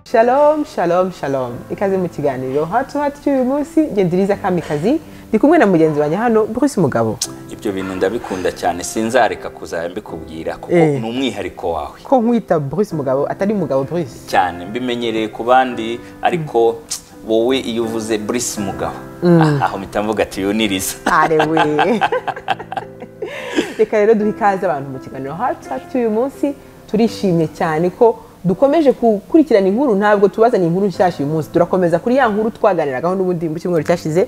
shalom shalom shalom ikaze mu kiganiro hatu hatu cy'uyu munsi gendiriza kamikazi ndi kumwe na mugenzi wanjye hano bruce mugabo ibyo bintu ndabikunda cyane sinzareka kuzajya mbikubwira kuko Eh. ni umwihariko wawe ko nkwita bruce mugabo atari mugabo bruce cyane mbimenyereye ku bandi ariko wowe iyo uvuze burisi mugabo Ah, aho mpita mvuga ati yuniriza arewe reka rero duhe ikaze abantu mu kiganiro hatu hatu cy'uyu munsi turishimye cyane ko dukomeje gukurikirana inkuru ntabwo tubazanye inkuru nshyashya uyu munsi turakomeza kuri ya nkuru twaganiragaho n'ubundi mu cyumweru cyashize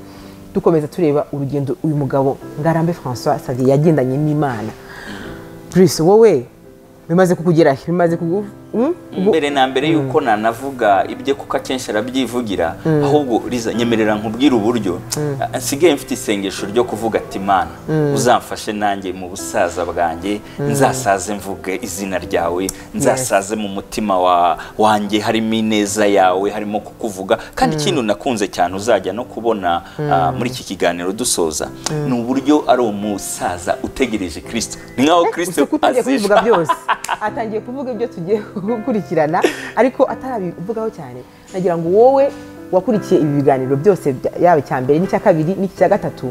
dukomeza tureba urugendo uyu mugabo ngarambe francois sadi yagendanye n'imana bruce wowe bimaze kukugeraho bimaze kugu Mm? Ubu- mbere na mbere yuko nanavuga ibye kuko akenshi arabyivugira ahubwo riza nyemerera nkubwire uburyo Ah, nsigaye mfite isengesho ryo kuvuga ati mana uzamfashe nanjye mu busaza bwanjye nzasaze mvuge izina ryawe nzasaze mu mutima wa- wanjye harimo ineza yawe harimo kukuvuga kandi ikintu nakunze cyane uzajya no kubona ah, muri iki kiganiro dusoza ni uburyo ari umusaza utegereje kirisito ni nkaho kirisito useka utangiye kubivuga azisha. byose atangiye kuvuga ibyo tugiye gukurikirana ariko atarabivugaho cyane nagira ngo wowe wakurikiye ibi biganiro byose bya- yaba icya mbere n'icya kabiri n'icya gatatu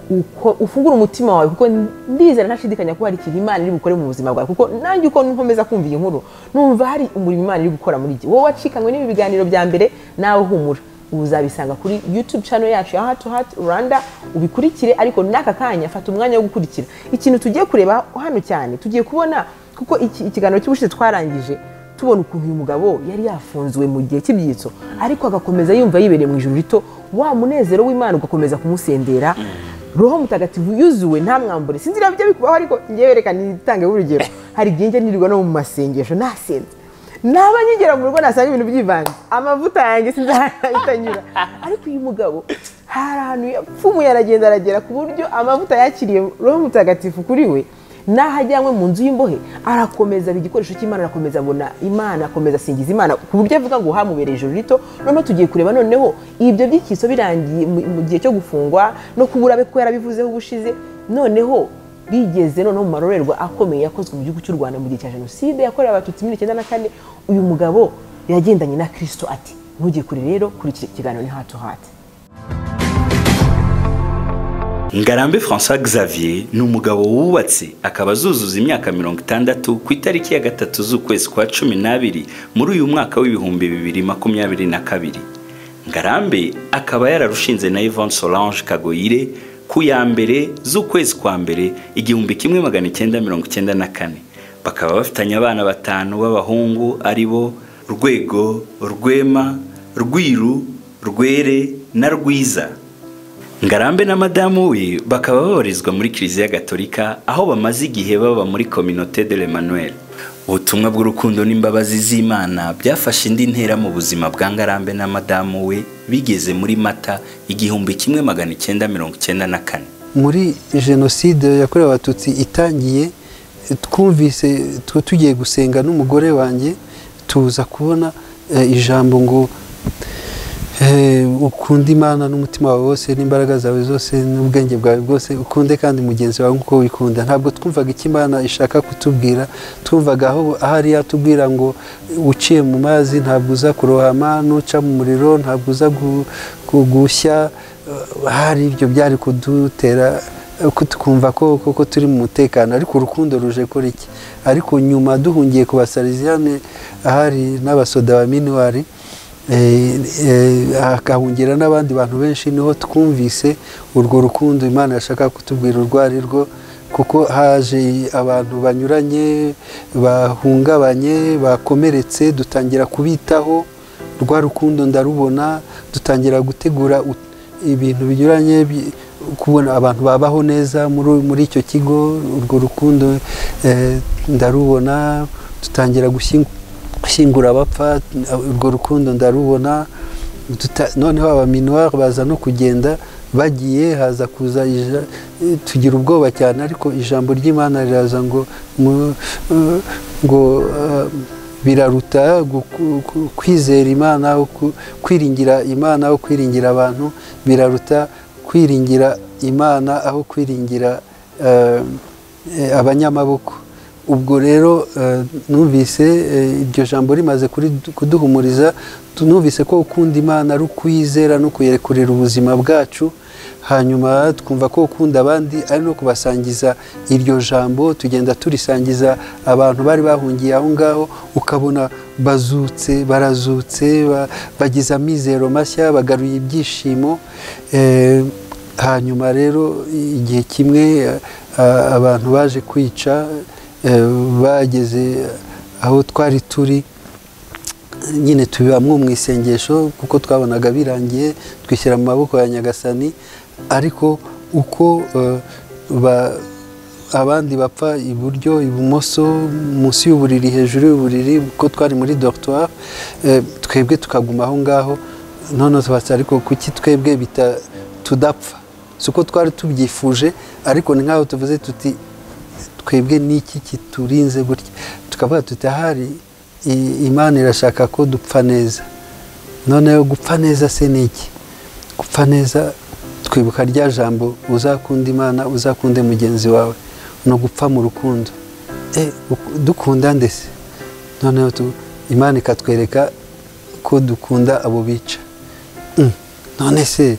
uko ufungura umutima wawe kuko ndizera ntashidikanya ko hari ikintu imana iri bukore mu buzima bwawe kuko nanjye uko nkomeza kumva iyi nkuru numva hari umurimo imana iri gukora muri iki wowe wacikanywe n'ibi biganiro bya mbere nawe humura ubu uzabisanga kuri youtube channel yacu ya hatu hatu rwanda ubikurikire ariko n'aka kanya fata umwanya wo gukurikira ikintu tugiye kureba hano cyane tugiye kubona kuko iki- ikiganiro cy'ubushize twarangije tubona ukuntu uyu mugabo yari yafunzwe mu gihe cy'ibyitso ariko agakomeza yumva yibereye mu ijoro rito wa munezero w'imana ugakomeza kumusendera roho mutagatifu yuzuwe nta mwambure sinzi niba bijya bikubaho ariko ngewe reka nitange urugero hari igihe njya nirirwa no mu masengesho nasenze naba nkigera mu rugo nasanga ibintu byivanze amavuta yanjye sinzi ahita anyura ariko uyu mugabo hari ahantu yapfumuye aragenda aragera ku buryo amavuta yakiriye roho mutagatifu kuri we n'aho ajyanywe mu nzu y'imbohe arakomeza aba igikoresho cy'imana arakomeza abona imana akomeza asingiza imana ku buryo avuga ngo hamubereye ijoro rito noneho tugiye kureba noneho ibyo by'ikiso birangiye mu mu gihe cyo gufungwa no kubura abe kuko yarabivuzeho ubushize noneho bigeze noneho mu marorerwa akomeye yakozwe mu gihugu cy'u rwanda mu gihe cya jenoside yakorewe abatutsi muri mirongo icyenda na kane uyu mugabo yagendanye na kirisito ati ntujye kure rero kuri iki kiganiro ni hatu hati ngarambe francois xavier ni umugabo wubatse akaba azuzuza imyaka mirongo itandatu ku itariki ya gatatu z'ukwezi kwa cumi n'abiri muri uyu mwaka w'ibihumbi bibiri makumyabiri na kabiri ngarambe akaba yararushinze na yvonne solange kagoyire ku ya mbere z'ukwezi kwa mbere igihumbi kimwe magana icyenda mirongo icyenda na kane bakaba bafitanye abana batanu b'abahungu ari bo rwego rwema rwiru rwere na rwiza ngarambe na madamu we bakaba babarizwa muri kiliziya gatolika aho bamaze igihe baba muri kominote de l'emmanuel ubutumwa bw'urukundo n'imbabazi z'imana byafashe indi ntera mu buzima bwa ngarambe na madamu we bigeze muri mata igihumbi kimwe magana icyenda mirongo icyenda na kane muri jenoside yakorewe abatutsi itangiye twumvise tu- tugiye gusenga n'umugore wanjye tuza kubona eh, ijambo ngo eh, ukunde imana n'umutima wawe wose n'imbaraga zawe zose n'ubwenge bwawe bwose ukunde kandi mugenzi wawe nk'uko wikunda ntabwo twumvaga icyo imana ishaka kutubwira twumvaga aho ahari yatubwira ngo uciye mu mazi ntabwo uza kurohama n'uca mu muriro ntabwo uza gu- gu- gushya Uh, hari ibyo byari kudutera uh, ku- tukumva ko koko turi mu mutekano ariko urukundo ruje kuri iki ariko nyuma duhungiye ku basariziyane ahari n'abasoda ba minuwari eh, eh, hakahungira n'abandi bantu benshi niho twumvise urwo rukundo imana yashaka kutubwira urwo ari rwo kuko haje abantu banyuranye bahungabanye bakomeretse dutangira kubitaho rwa rukundo ndarubona dutangira gutegura ut- ibintu binyuranye bi- kubona abantu babaho neza muri muri icyo kigo urwo rukundo eh, ndarubona dutangira gushying- gushyingura abapfa urwo rukundo ndarubona Duta- noneho abaminuwari baza no kugenda bagiye haza kuza ija- tugira ubwoba cyane ariko ijambo ry'imana riraza ngo mu- eh, ngo eh, biraruta guku- ku- kwizera imana ku- kwiringira imana aho kwiringira abantu biraruta kwiringira imana aho kwiringira eh, eh, abanyamaboko ubwo rero eh, numvise eh, iryo jambo rimaze kuri- kuduhumuriza tu- numvise ko ukunda imana ari ukwizera no kuyerekurira ubuzima bwacu hanyuma twumva ko ukunda abandi ari no kubasangiza iryo jambo tugenda turisangiza abantu bari bahungiye aho ngaho ukabona bazutse barazutse ba- bagize amizero mashya bagaruye ibyishimo eh, hanyuma rero igihe kimwe a- abantu baje kwica eh, bageze aho twari turi nyine tubibamwo mu isengesho kuko twabonaga birangiye twishyira mu maboko ya nyagasani ariko uko eh, ba- abandi bapfa iburyo ibumoso munsi y'uburiri hejuru y'uburiri kuko twari muri dortoir eh, twebwe tukaguma aho ngaho noneho tubatse ariko kuki twebwe bita tudapfa si uko twari tubyifuje ariko ni nk'aho tuvuze tuti twebwe n'iki kiturinze gutya tukavuga tuti ahari i- imana irashaka ko dupfa neza noneho gupfa neza se ni iki gupfa neza twibuka rya jambo uzakunda imana uzakunde mugenzi wawe ni ugupfa mu rukundo Eh, uku- dukunda ndetse noneho tu- imana ikatwereka ko dukunda abo bica Mm. none se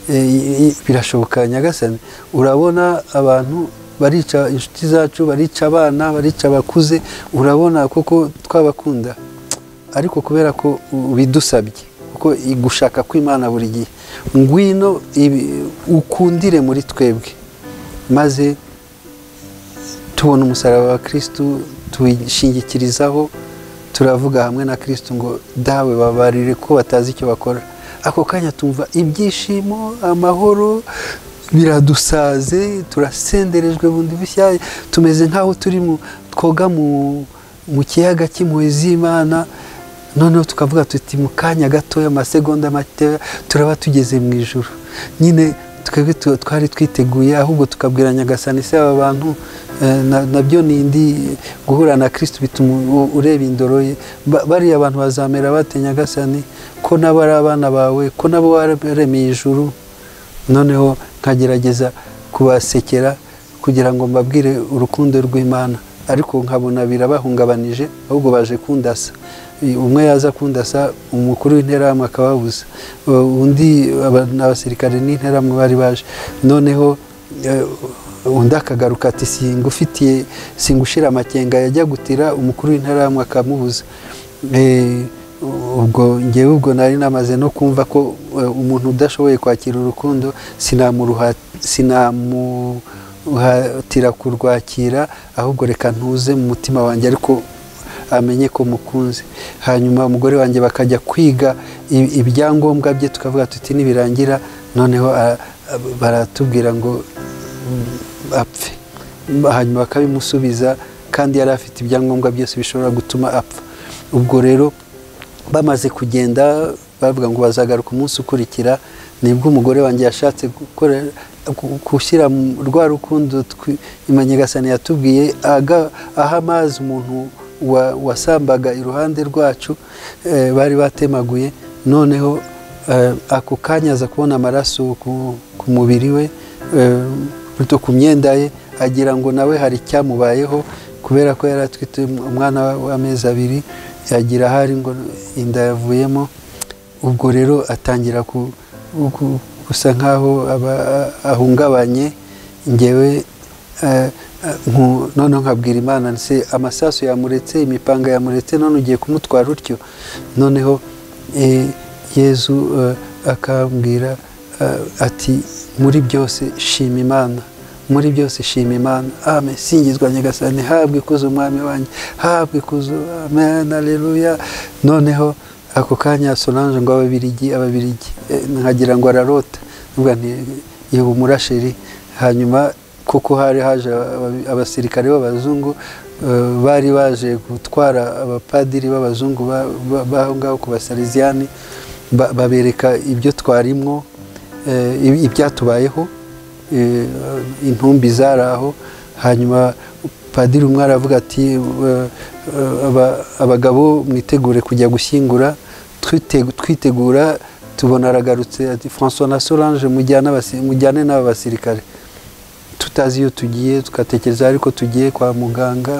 e, i- i- birashoboka nyagasani urabona abantu barica inshuti zacu barica abana barica abakuze urabona koko twabakunda ariko kubera ko ubidusabye kuko gushaka kw'imana buri gihe ngwino ibi- ukundire muri twebwe maze tubona umusaraba wa kirisitu tuwishingikirizaho turavuga hamwe na kirisitu ngo dawe babarire ko batazi icyo bakora ako kanya tumva ibyishimo amahoro biradusaze turasenderejwe bundi bushya tumeze nk'aho turi mu twoga mu mu kiyaga cy'impuhwe z'imana noneho tukavuga tuti mu kanya gatoya amasegonda makeya turaba tugeze mu ijoro nyine twebwe tu- twari twiteguye ahubwo tukabwira nyagasani se aba bantu eh, na- nabyo ni indi guhura na kirisitu bituma u- ureba indoro ye Ba- bariya abantu bazamera bate nyagasani ko nabo ari abana bawe ko nabo waremeye ijuru noneho nkagerageza kubasekera kugira ngo mbabwire urukundo rw'imana ariko nkabona birabahungabanije ahubwo baje kundasa I- umwe yaza kundasa umukuru w'interahamwe akababuza U- undi aba- ni abasirikare n'interahamwe bari baje noneho eh, undi akagaruka ati singufitiye singushira amakenga yajya gutira umukuru w'interahamwe akamubuza Eh, ubwo ngewe ubwo nari namaze no kumva ko eh, umuntu udashoboye kwakira urukundo sinamuruha- sinamuhatira kurwakira ahubwo reka ntuze mu mutima wanjye ariko amenye ko mukunze hanyuma umugore wanjye bakajya kwiga i- ibyangombwa bye tukavuga tuti nibirangira noneho a- a- baratubwira ngo mm, apfe hanyuma bakabimusubiza kandi yari afite ibyangombwa byose bishobora gutuma apfa ubwo rero bamaze kugenda bavuga ngo bazagaruka umunsi ukurikira nibwo umugore wanjye yashatse gukora gu- gushyira mu rwa rukundo twi- Imana nyagasani yatubwiye aga- aha amazi umuntu wa- wasambaga iruhande rwacu eh, bari batemaguye noneho eh, ako kanya aza kubona amaraso ku- ku mubiri we eh, buto ku myenda ye agira ngo nawe hari icyamubayeho kubera ko yari atwite umwana wa- w'amezi abiri yagira ahari ngo inda yavuyemo ubwo rero atangira ku- ku- gusa nk'aho aba- ahungabanye ngewe eh, eh, nku- noneho nkabwira imana se amasasu yamuretse imipanga yamuretse none ugiye kumutwara utyo noneho eh, yezu eh, akambwira eh, ati muri byose shima imana muri byose shima imana amen singizwa nyagasani habwe ikuzo umwami wanjye habwe ikuzo amen aleluya noneho ako kanya solange ngo ababirigi ababirigi Eh, nkagira ngo ararota nubwa nti yewe umurasheri hanyuma kuko hari haje aba- abasirikare b'abazungu eh, bari baje gutwara abapadiri b'abazungu ba- ba- b'aho ngaho ku basariziyani ba- babereka ibyo twarimwo eh, ibi- ibyatubayeho eh, intumbi zari aho hanyuma padiri umwe aravuga ati "Eh, eh, aba- abagabo mwitegure kujya gushyingura twite- twitegura tubona aragarutse ati francois na solange mujyane abasi- mujyane n'aba basirikare tutazi iyo tugiye tugatekereza ariko tugiye kwa muganga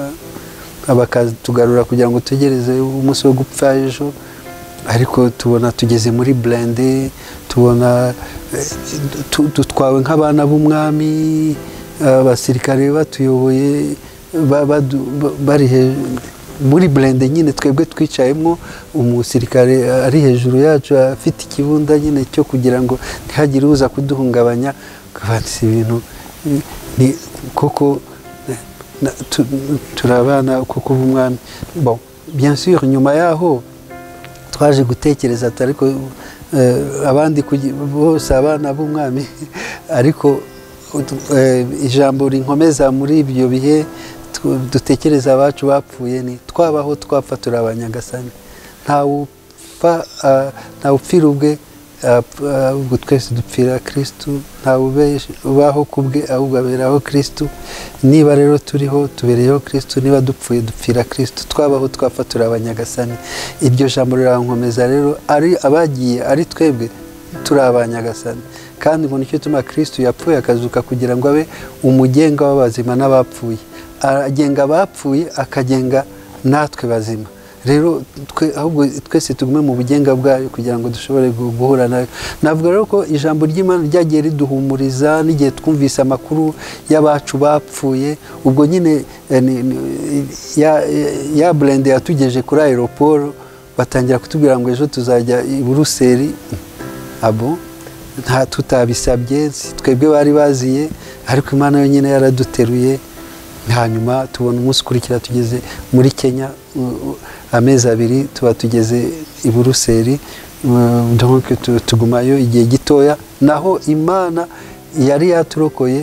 bakatugarura kugira ngo tugereze umunsi wo gupfa ejo ariko tubona tugeze muri burende tubona eh, tu- dutwawe nk'abana b'umwami abasirikare batuyoboye ba- badu- ba- bari he- muri burende nyine twebwe twicayemo umusirikare ari hejuru yacu afite ikibunda nyine cyo kugira ngo ntihagire uza kuduhungabanya kavansi ibintu eh, ni koko na- tu- turabana kuko uba umwami bon bien sûr nyuma yaho twaje gutekereza ati ariko eh, abandi kugi- bose abana b'umwami ariko utu- eh, ijambo rinkomeza muri ibyo bihe tu- dutekereza abacu bapfuye ni twabaho twapfa turi abanyagasani ntawupfa ah, ntawupfira ubwe apfa- ahubwo twese dupfira kirisitu ubaho ku bwe ahubwo aberaho kirisitu niba rero turiho tubereyeho kirisitu niba dupfuye dupfira kirisitu twabaho twapfa turi abanyagasani iryo jambo rirankomeza rero ari abagiye ari twebwe turi abanyagasani kandi ngo nicyo tuma kirisitu yapfuye akazuka kugira ngo abe umugenga w'abazima n'abapfuye agenga abapfuye akagenga natwe bazima rero twe ahubwo twese tugume mu bugenga bwayo kugira ngo dushobore gu- guhura nayo navuga rero ko ijambo ry'imana ryagiye riduhumuriza n'igihe twumvise amakuru y'abacu bapfuye ubwo nyine eh, ni- ni- ya, ya burende yatugeje kuri aeroporo batangira kutubwira ngo ejo tuzajya i buruseli abo nta tutabisabye si twebwe bari baziye ariko imana yonyine yaraduteruye hanyuma tubona umunsi ukurikira tugeze muri kenya u- u- amezi abiri tuba tugeze i buruseli Mm, donc tu- tugumayo igihe gitoya naho imana yari yaturokoye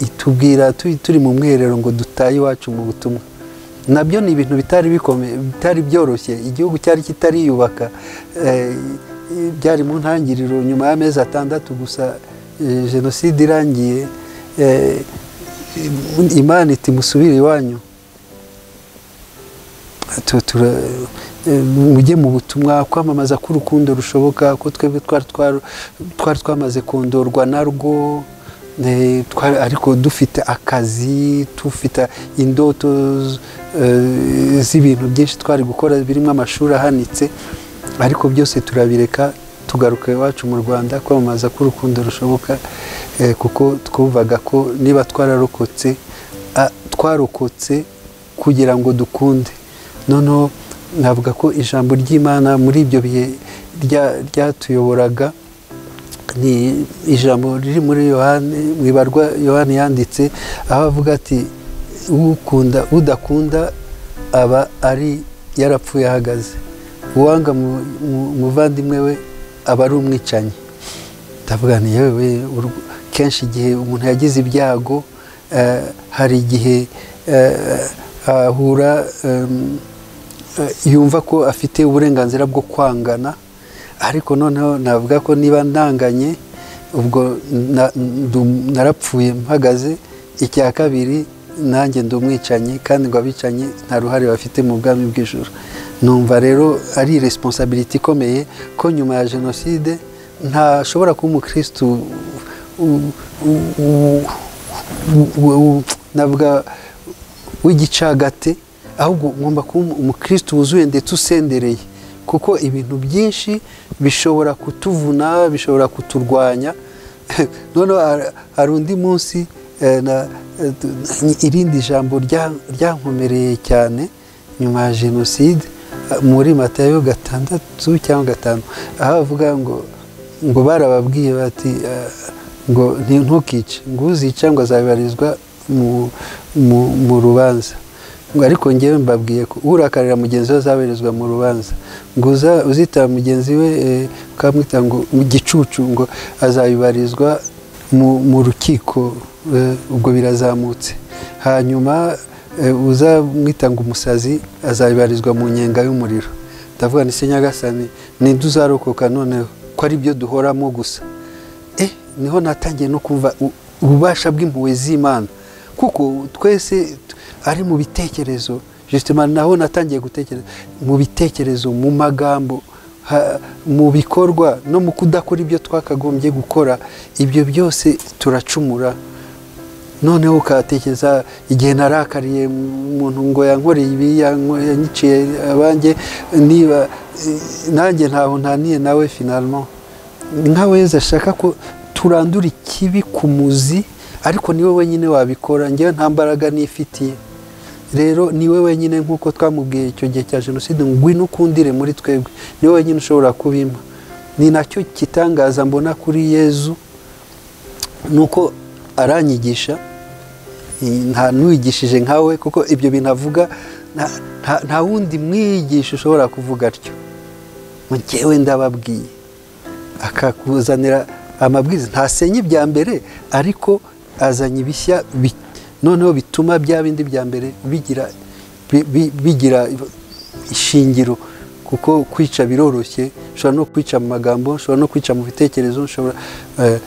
itubwira tu- turi mu mwiherero ngo dutaye iwacu mu butumwa nabyo ni ibintu bitari bikomeye bitari byoroshye igihugu cyari kitariyubaka eh, byari mu ntangiriro nyuma y'amezi atandatu gusa eh, jenoside irangiye eh, imana iti musubire iwanyu Tu- tura- eh, mujye mu butumwa kwamamaza k'urukundo rushoboka ko twebwe twari twa- twari twamaze kondorwa narwo eh, twari- ariko dufite akazi dufite indoto z- eh, z'ibintu byinshi twari gukora birimo amashuri ahanitse ariko byose turabireka tugaruka iwacu mu rwanda kwamamaza k'urukundo rushoboka eh, kuko twumvaga ko niba twararokotse ah, twarokotse kugira ngo dukunde noneho navuga ko ijambo ry'imana muri ibyo bihe rya- ryatuyoboraga ni ijambo riri muri yohani mu ibarwa yohani yanditse aho avuga ati ukunda udakunda aba ari yarapfuye ahagaze uwanga mu- mu- umuvandimwe we aba ari umwicanyi ndavuga ni yewe urwo- kenshi igihe umuntu yagize ibyago eh, hari igihe eh, ahura em, eh, yumva ko afite uburenganzira bwo kwangana ariko noneho navuga ko niba ndanganye ubwo na- ndu- narapfuye mpagaze icya kabiri nanjye ndi umwicanyi kandi ngo abicanyi nta ruhare bafite mu bwami bw'ijoro numva rero ari responsability ikomeye ko nyuma ya jenoside ntashobora kuba umukirisitu u- u- u- u- u- u- navuga w'igicagate ahubwo ngomba kuba umu- umukristo wuzuye ndetse usendereye kuko ibintu byinshi bishobora kutuvuna bishobora kuturwanya noneho har- hari undi munsi eh, na- eh, tu- irindi jambo rya- ryankomereye cyane nyuma ya jenoside eh, muri matayo gatandatu cyangwa gatanu aho avuga ngo ngo barababwiye bati eh, ngo ni- ntukice ngo uzica ngo azabibarizwa mu- mu- mu rubanza ngo ariko ngewe mbabwiye ko urakarira mugenzi we azabahirizwa mu rubanza ngo uza- uzitaba mugenzi we eh, ukamwita ngo mu gicucu ngo azabibarizwa mu mu rukiko eh, ubwo birazamutse hanyuma eh, uzamwita ngo umusazi azabibarizwa mu nyenga y'umuriro ndavuga ni se nyagasani ninde uzarokoka noneho ko ari byo duhoramo gusa eh niho natangiye no kumva u- ububasha bw'impuhwe z'imana kuko twese t- ari mu bitekerezo justement naho natangiye gutekereza mu bitekerezo mu magambo ha- mu bikorwa no mu kudakora ibyo twakagombye gukora ibyo byose turacumura noneho ukatekereza igihe narakariye umuntu ngo yankoreye ibi yanko- yanyiciye abanjye niba eh, nanjye ntaho ntaniye nawe finalmo nka weza ashaka ko turandura ikibi ku muzi ariko niwe wenyine wabikora njyewe nta mbaraga nifitiye rero niwe wenyine nk'uko twamubwiye icyo gihe cya jenoside ngwino ukundire muri twebwe niwe wenyine ushobora kubimpa ni nacyo kitangaza mbona kuri yezu nuko aranyigisha i- nta n'uwigishije nkawe kuko ibyo bintu avuga nta- nta- nta wundi mwigisha ushobora kuvuga atyo njyewe ndababwiye akakuzanira amabwiriza ntasenya ibya mbere ariko azanye ibishya bi- noneho bituma bya bindi bya mbere bigira bi- bi- bigira ishingiro kuko kwica biroroshye ushobora no kwica mu magambo ushobora no kwica mu bitekerezo ushobora eh,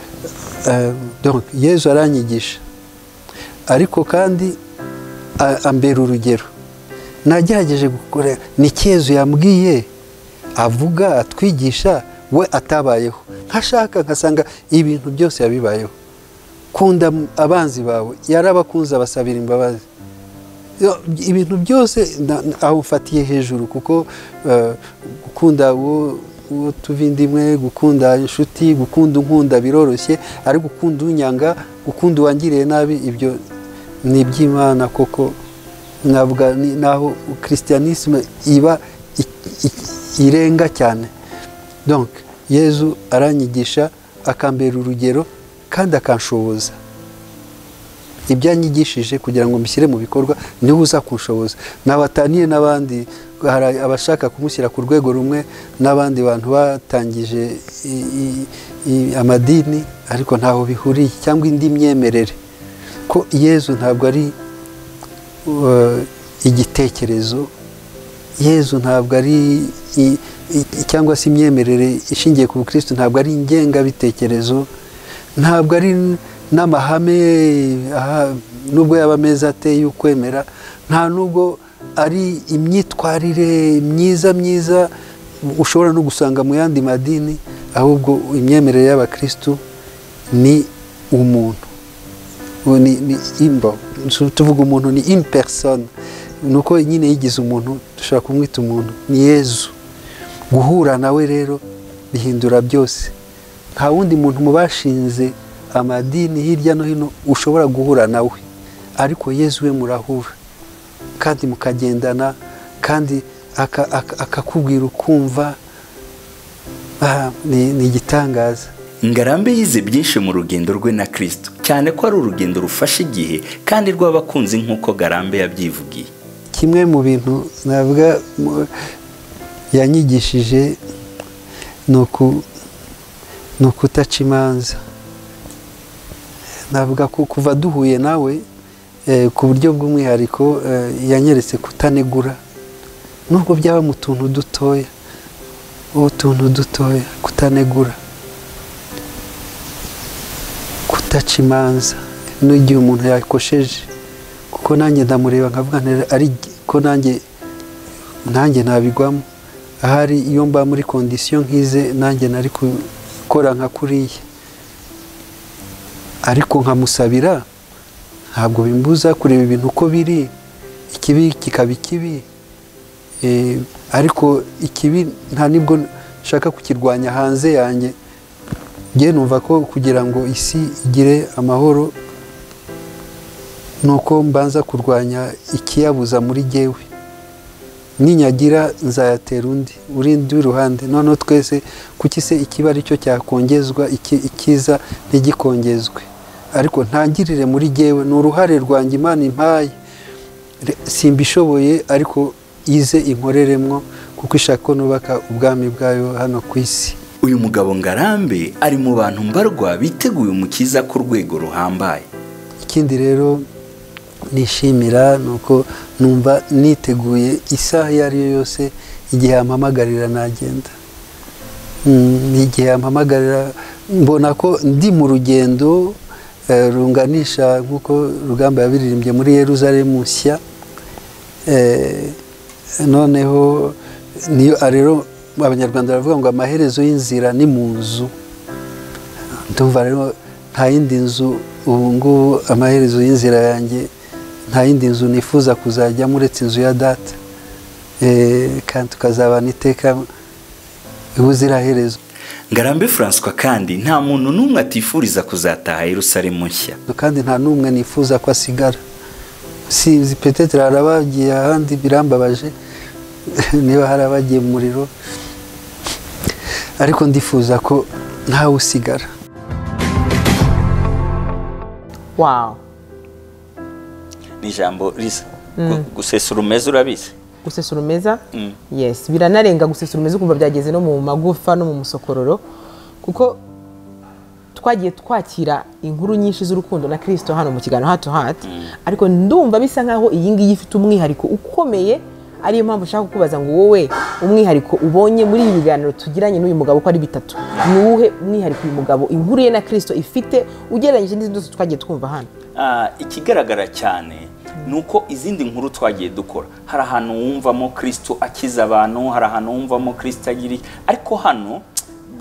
eh, donc yezu aranyigisha ariko kandi a- ambera urugero nagerageje gukora ni cyezu yambwiye avuga atwigisha we atabayeho nkashaka nkasanga ibintu byose yabibayeho kunda m- abanzi bawe yarabakunze abasabira imbabazi Yo, ibintu byose na- na- aho ufatiye hejuru kuko eh, gukunda uwo uwo tuva indimwe gukunda inshuti gukunda unkunda biroroshye ariko gukunda unyanga gukunda uwangiriye nabi ibyo ni iby'imana koko navuga ni- naho christianisme iba i- i- irenga cyane donc yezu aranyigisha akambera urugero kandi akanshoboza ibyo yanyigishije kugira ngo mbishyire mu bikorwa niwe uza kunshoboza nabataniye n'abandi hari abashaka kumushyira ku rwego rumwe n'abandi bantu batangije i- i- i- amadini ariko ntaho bihuriye cyangwa indi myemerere ko yezu ntabwo ari uh, igitekerezo yezu ntabwo ari i- i- cyangwa se imyemerere ishingiye ku bukristo ntabwo ari ingengabitekerezo ntabwo ari n'amahame aha, nubwo yaba ameza ateye ukwemera nta nubwo ari imyitwarire myiza myiza ushobora no gusanga mu yandi madini ahubwo imyemerere y'abakristu ni umuntu ubu ni, ni imbo Tu- tuvuga umuntu ni in person ni uko nyine yigize umuntu dushobora kumwita umuntu ni yezu guhura nawe rero bihindura byose nta wundi muntu mu bashinze amadini hirya no hino ushobora guhura nawe ariko yezu we murahura kandi mukagendana kandi aka- aka- akakubwira ukumva Ah, ni ni igitangaza ngarambe yize byinshi mu rugendo rwe na kristo cyane ko ari urugendo rufashe igihe kandi rw'abakunzi nk'uko ngarambe yabyivugiye kimwe mu bintu navuga mu- yanyigishije ni uku- ni ukutaca imanza navuga ko kuva duhuye nawe eh, ku buryo bw'umwihariko eh, yanyeretse kutanegura nubwo byaba mu tuntu dutoya utuntu dutoya kutanegura kutaca imanza n'igihe umuntu yakosheje kuko nanjye ndamureba nkavuga nti ariko nanjye nanjye nabigwamo ahari iyo mba muri kondisiyo nk'ize nanjye nari gukora nka kuriya ariko nkamusabira ntabwo bimbuza kureba ibintu uko biri ikibi kikaba ikibi Eh, ariko ikibi nta nibwo nshaka kukirwanya hanze yanjye njye numva ko kugira ngo isi igire amahoro ni uko mbanza kurwanya ikiyabuza muri jyewe ninyagira nzayatera undi urindi w'iruhande noneho twese kuki se ikiba ari cyo cyakongezwa iki- ikiza ntigikongezwe ariko ntangirire muri jyewe ni uruhare rwanjye imana impaye Re- simbishoboye ariko ize inkoreremwo kuko ishaka ko nubaka ubwami bwayo hano ku isi uyu mugabo ngarambe ari mu bantu mbarwa biteguye umukiza ku rwego ruhambaye ikindi rero nishimira ni uko numva niteguye isaha iyo ari yo yose igihe yampamagarira nagenda Mm, igihe yampamagarira mbona ko ndi mu rugendo eh, runganisha nk'uko rugamba yabiririmbye muri yeruzalemu nshya Eh, noneho niyo ah, rero abanyarwanda baravuga ngo amaherezo y'inzira ni mu nzu ndumva rero nta- nta yindi nzu ubu ngubu amaherezo y'inzira yanjye nta yindi nzu nifuza kuzajyamo uretse inzu ya data Eh, kandi tukazabana iteka ubuziraherezo ngarambe François kandi nta muntu n'umwe atifuriza kuzataha Yerusalemu nshya kandi nta n'umwe nifuza ko asigara sinzi peteteri hari abagiye ahandi birambabaje niba hari abagiye mu muriro ariko ndifuza ko ntawe usigara wawu ni ijambo risa Gu- gusesura umeze urabizi gusesura umeza Mm. yes biranarenga gusesura umeza ukumva byageze no mu magufa no mu musokororo kuko twagiye twakira inkuru nyinshi z'urukundo na kirisito hano mu kiganiro hato hati ariko ndumva bisa nkaho iyi ngiyi ifite umwihariko ukomeye ariyo mpamvu ushaka kukubaza ngo wowe umwihariko ubonye muri ibi biganiro tugiranye n'uyu mugabo uko ari bitatu ni uwuhe mwihariko uyu mugabo inkuru ye na kirisito ifite ugereranyije n'izindi zose twagiye twumva hano Ah, ikigaragara cyane ni uko izindi nkuru twagiye dukora hari ahantu wumvamo kirisito akiza abantu hari ahantu wumvamo kirisito agira iki. ariko hano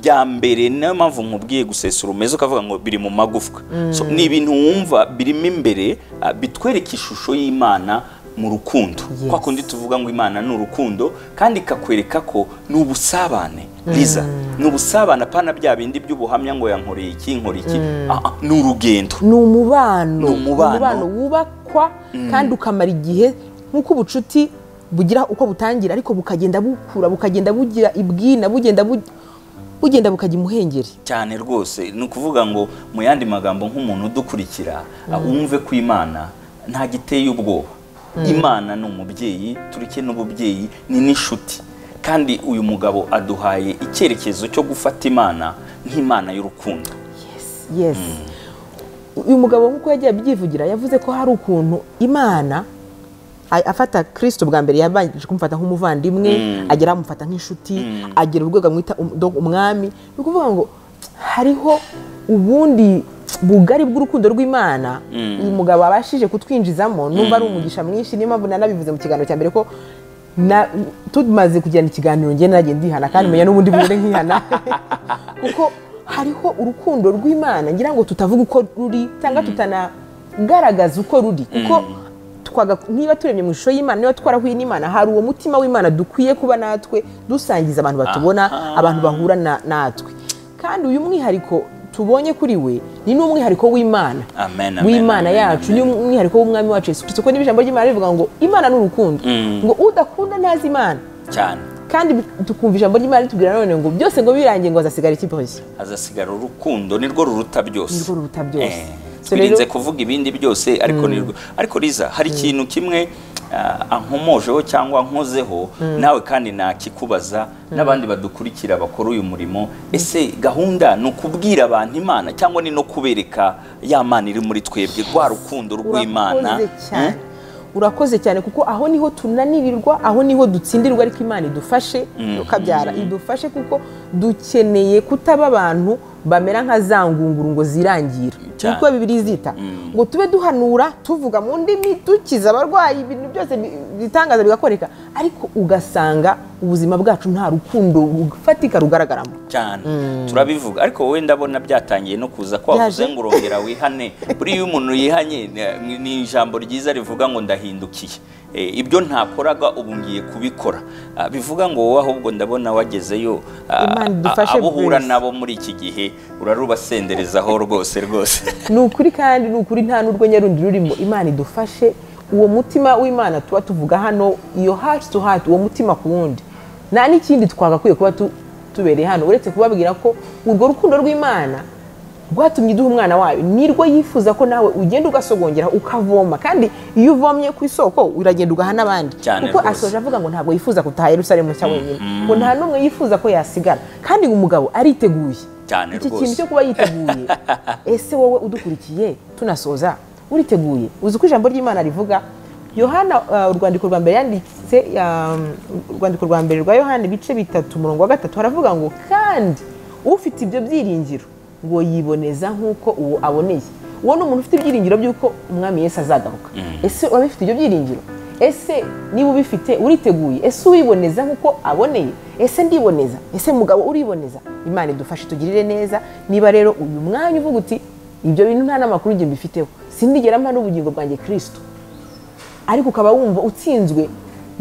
bya mbere niyo mpamvu nkubwiye gusesura umeze ukavuga ngo biri mu magufwa So, ni ibintu wumva birimo imbere ah, bitwereka ishusho y'imana mu rukundo Yes. kwa kundi tuvuga ngo imana ni urukundo kandi ikakwereka ko ni ubusabane riza ni ubusabane apana bya bindi by'ubuhamya ngo yankoreye iki nkora iki Ah, ah, ni urugendo ni umubano Ni umubano. wubakwa kandi ukamara igihe nk'uko ubucuti bugira uko butangira ariko bukagenda bukura bukagenda bugira ibwina bugenda bu- bugenda bukajya imuhengeri cyane rwose ni ukuvuga ngo mu yandi magambo nk'umuntu udukurikira ah, wumve ko imana nta giteye ubwoba imana ni umubyeyi turike n'ububyeyi ni n'inshuti kandi uyu mugabo aduhaye icyerekezo cyo gufata imana nk'imana y'urukundo yes uyu mugabo nk'uko yagiye abyivugira yavuze ko hari ukuntu imana a- afata kirisito bwa mbere yabanje kumufata nk'umuvandimwe agera amufata nk'inshuti agera urwego amwita um- dog- umwami ni ukuvuga ngo hariho ubundi bugari bw'urukundo rw'imana uyu mugabo abashije kutwinjizamo numva ari umugisha mwinshi niyo mpamvu nanabivuze mu kiganiro cya mbere ko na- tumaze kugirana ikiganiro njye nagiye ndihana kandi menya n'ubundi bumere nkihana kuko hariho urukundo rw'imana ngira ngo tutavuga uko ruri cyangwa tutanagaragaza uko ruri kuko twaga- niba turemye mu ishusho y'imana niba twarahuye n'imana hari uwo mutima w'imana dukwiye kuba natwe dusangiza abantu batubona Aha. abantu bahura na- natwe kandi uyu mwihariko tubonye kuri we ni n'umwihariko w'imana Amen, amen, w'imana amen, yacu ni umwihariko w'umwami wacu yesu kirisito kuko n'ijambo ry'imana rivuga ngo imana ni urukundo Mm. ngo udakunda ntazi imana cyane kandi tukumva ijambo ry'imana ritubwira nanone ngo byose ngo birangiye ngo hazasigara ikiboshye hazasigara urukundo nirwo ruruta byose Nirwo ruruta byose. Eh, So twirinze rero- kuvuga ibindi byose ariko nirwo ariko riza hari ikintu kimwe ah, ankomojeho cyangwa nkozeho nawe kandi nakikubaza n'abandi badukurikira bakora uyu murimo ese gahunda ni ukubwira abantu imana cyangwa ni no kubereka ya mana iri muri twebwe rwa rukundo rw'imana urakoze cyane Mm? urakoze cyane kuko aho niho tunanirirwa aho niho dutsindirwa ariko imana idufashe ukabyara idufashe kuko dukeneye kutaba abantu bamera nka za ngunguru ngo zirangira Cyane. niko bibiri zita ngo tube duhanura tuvuga mu ndimi dukiza abarwayi ibintu byose bi- bitangaza bigakoreka ariko ugasanga ubuzima bwacu nta rukundo rufatika rugaragaramo cyane turabivuga ariko wowe ndabona byatangiye no kuza ko wavuze Byaje. ngo urongera wihane buriya iyo umuntu yihanye ni- ni ijambo ryiza rivuga ngo ndahindukiye Eh, ibyo ntakoraga ubu ngiye kubikora Ah, bivuga ngo wowe ahubwo ndabona wagezeyo ah, Imana ah, idufashe abo uhura Bruce. nabo muri iki gihe urarubasenderezaho rwose rwose ni ukuri kandi ni ukuri nta n'urwenya rundi rurimo imana idufashe uwo mutima w'imana tuba tuvuga hano iyo hati tu hati uwo mutima ku wundi nta n'ikindi twagakwiye kuba tu- tubereye hano uretse kubabwira ko urwo rukundo rw'imana rwatumye iduha umwana wayo nirwo yifuza ko nawe ugenda ugasogongera ukavoma kandi iyo uvomye ku isoko uragenda ugaha n'abandi Cyane kuko rwose. asoje avuga ngo ntabwo yifuza gutaha yerusalemu nshya wenyine ngo nta n'umwe yifuza ko yasigara kandi ngo umugabo ariteguye Cyane iki rwose. kintu cyo kuba yiteguye ese wowe udukurikiye tunasoza uriteguye uzi uko ijambo ry'imana rivuga yohana uh, urwandiko rwa mbere yanditse um, urwandiko rwa mbere rwa yohana ibice bitatu umurongo wa gatatu haravuga ngo kandi ufite ibyo byiringiro ngo yiboneza nk'uko uwo aboneye uwo ni umuntu ufite ibyiringiro by'uko umwami yesu azagaruka ese urabifite ibyo byiringiro ese niba ubifite uriteguye ese uwiboneza nk'uko aboneye ese ndiboneza ese mugabo uriboneza imana idufashe tugirire neza niba rero uyu mwanya uvuga uti ibyo bintu nta n'amakuru njye mbifiteho sindigera mpa n'ubugingo bwanjye kirisito ariko ukaba wumva utsinzwe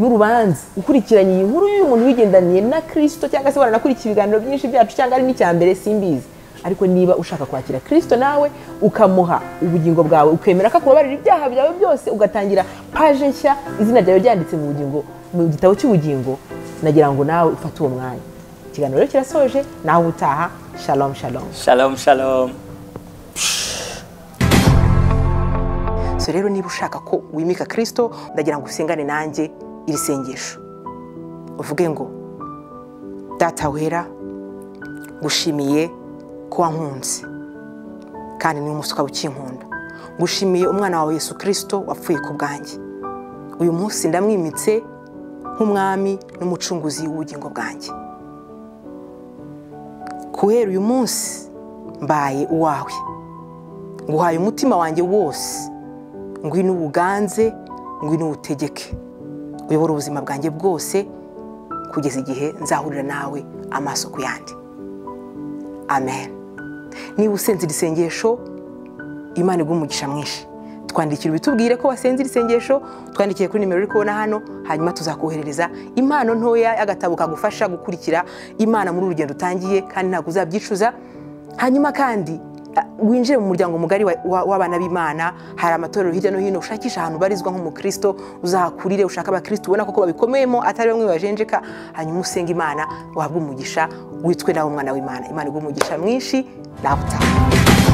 n'urubanza ukurikiranye iyi nkuru y'uyu muntu wigendaniye na kirisito cyangwa se waranakurikiye ibiganiro byinshi byacu cyangwa ari n'icya mbere simbizi ariko niba ushaka kwakira kirisito nawe ukamuha ubugingo bwawe ukemera ko akubabarira ibyaha byawe byose ugatangira paje nshya izina ryawe ryanditse mu bugingo mu gitabo cy'ubugingo nagira ngo nawe ufate uwo mwanya ikiganiro rero kirasoje nawe utaha shalomu shalomu shalom shalom so rero niba ushaka ko wimika kirisito ndagira ngo usengane nanjye iri sengesho uvuge ngo data wera ngushimiye ko wankunze kandi ni umunsi ukaba ukinkunda ngushimiye umwana wawe yesu kirisito wapfuye ku bwanjye uyu munsi ndamwimitse nk'umwami n'umucunguzi w'ubugingo bwanjye guhera uyu munsi mbaye uwawe nguhaye umutima wanjye wose ngwino uwuganze ngwino uwutegeke uyobora ubuzima bwanjye bwose kugeza igihe nzahurira nawe amaso ku yandi amen niba usenze iri sengesho imana iguha umugisha mwinshi twandikira ubitubwire ko wasenze iri sengesho twandikiye kuri nimero uri kubona hano hanyuma tuzakoherereza impano ntoya y'agatabo kagufasha gukurikira imana muri urugendo utangiye kandi ntabwo uzabyicuza hanyuma kandi a- winjire mu muryango mugari wa- wa- w'abana b'imana hari amatorero hirya no hino ushakisha ahantu ubarizwa nk'umukristo uzahakurire ushaka abakristo ubona koko babikomeyemo atari bamwe bajenjeka hanyuma usenge imana wahabwe umugisha witwe nawe umwana w'imana imana iguha umugisha mwinshi nawe utaha